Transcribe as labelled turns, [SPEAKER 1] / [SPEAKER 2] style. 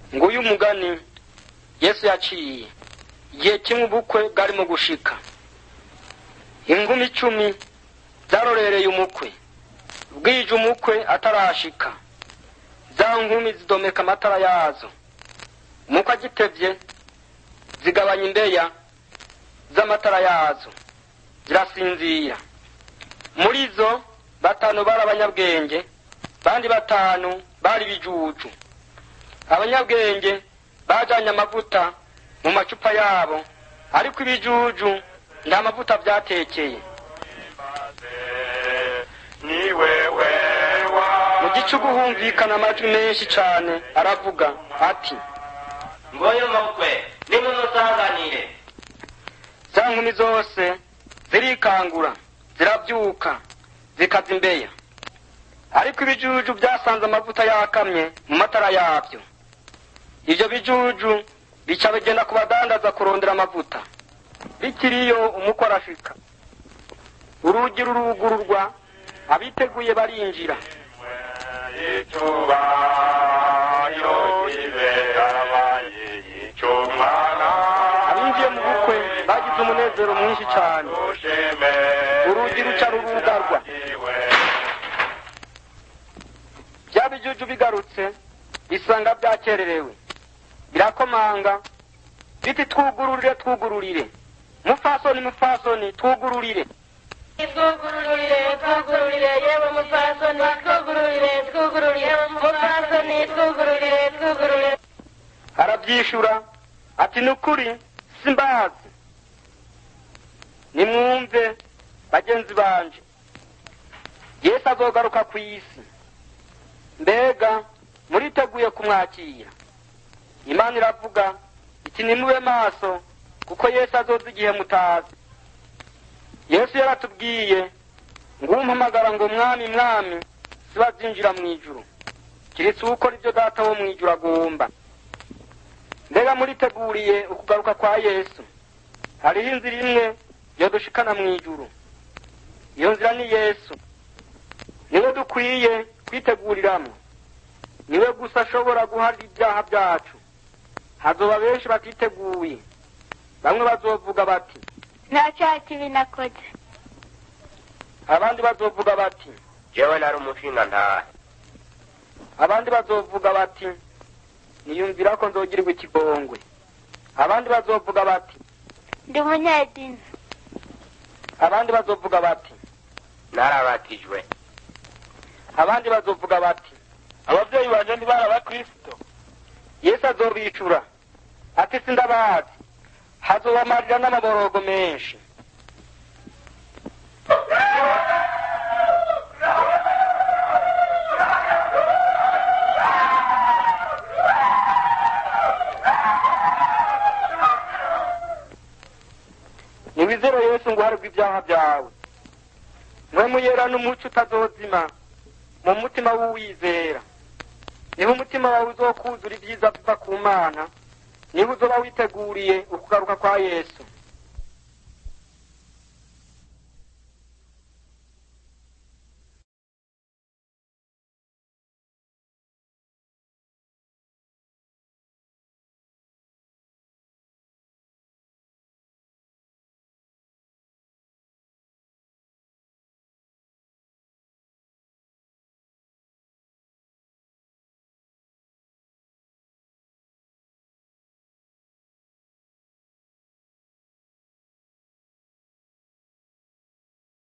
[SPEAKER 1] nguyu umugani yesu yaciye igihe kimwe ubukwe bwarimo gushika ingumi icumi zarorereye umukwe bwije umukwe atarashika za nkumi zidomeka amatara yazo umukwe agitevye zigabanya imbeya z'amatara yazo zirasinzira muri zo batanu bari abanyabwenge bandi batanu bari bijuju abanyabwenge bajanye amavuta mu macupa yabo ariko ibijuju nta mavuta vyatekeye
[SPEAKER 2] ni wewe
[SPEAKER 1] mu gicugu humvikana amajwi menshi cane aravuga ati
[SPEAKER 3] ngoye umukwe nimumusanganire
[SPEAKER 1] za nkumi zose zirikangura ziravyuka zikaza imbeya ariko ibijuju vyasanze amavuta yakamye mu matara yavyo ivyo bijuju bica bigenda ku badandaza kurondera amavuta bikiriyo umukwe arashika urugi rurugururwa abiteguye barinjira
[SPEAKER 2] icuba yo iberabaye icumwana
[SPEAKER 1] abinjiye mu bukwe bagize umunezero mwinshi cane
[SPEAKER 2] ushime
[SPEAKER 1] Urugi ruca rurugarwa. vya bijuju bigarutse bisanga vyakererewe birakomanga biti twugururire twugururire mufasoni mufasoni twugururire
[SPEAKER 4] twugururire twugururire yewe mupfasoni twugururire twugururire mupfasoni twugururire twugururire
[SPEAKER 1] aravyishura ati nukuri simbazi nimwumve bagenzi banje yesu azogaruka ku isi mbega muriteguye kumwakira imana iravuga iti nimube maso kuko yesu azoza igihe mutazi yesu yaratubwiye ngo umpamagara ngo mwami mwami sibazinjira mu ijuru kiretse ukora ibyo data wo mu ijuru agomba mbega muriteguriye ukugaruka kwa yesu hariho inzira imwe yodushikana mu ijuru iyo nzira ni yesu niwe dukwiye kwiteguriramo niwe gusa ashobora guharira ibyaha byacu hazoba benshi batiteguye bamwe bazovuga bati
[SPEAKER 4] nta cyaha kibi nakoze
[SPEAKER 1] abandi bazovuga bati
[SPEAKER 3] jewe nari umushinga ntahe
[SPEAKER 1] abandi bazovuga bati niyumvira ko nzogirirwa ikigongwe abandi bazovuga bati
[SPEAKER 4] ndi umunyedini
[SPEAKER 1] abandi bazovuga bati
[SPEAKER 3] narabatijwe
[SPEAKER 1] abandi bazovuga bati abavyeyi banje ntibari abakristo yesu azobicura ati sindabazi hazobamarira n'amaborogo menshi niwizere yesu ngo uharirwe ibyaha byawe mwe muyera n'umuco utazozima mu mutima w'uwizera niho umutima wawe uzokuzura ibyiza biva ku mana niho uzoba witeguriye ukugaruka kwa yesu